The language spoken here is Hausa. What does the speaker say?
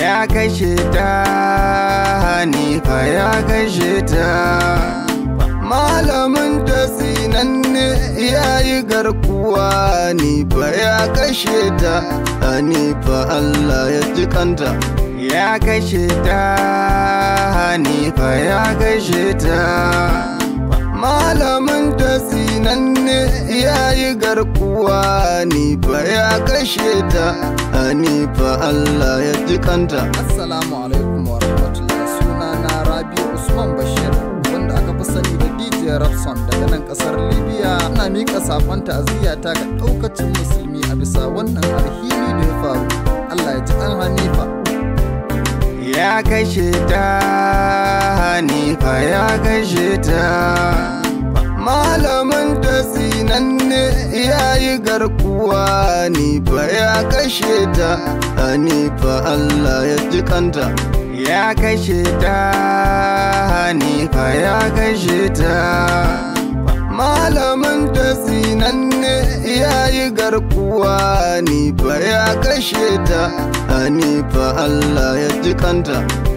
ya kashe ta hanifa ya kashe ta malamin ta sinanne ya yi garkuwa hanifa ya kashe ta hanifa allah ya ji kanta ya kashe ta hanifa ya kashe ta malamin ta sinanne ya yi garkuwa hanifa ya kashe ta hanifa allah ya ji kanta Assalamu alaikum wa rahmatullahi suna na Rabi Usman Bashir wanda aka fi sani da DJ Rapson daga nan kasar Libya ina miƙa saƙon ta'aziyyata ga ɗaukacin musulmi a bisa wannan alhini da ya faru Allah ya ji ɗan Hanifa ya kashe ta hanifa ya kashe ta malamin ta sinanne ya yi garkuwa hanifa ya kashe ta hanifa allah ya ji kanta ya kashe ta hanifa ya kashe ta malamin ta sinanne ya yi garkuwa hanifa ya kashe ta hanifa allah ya ji kanta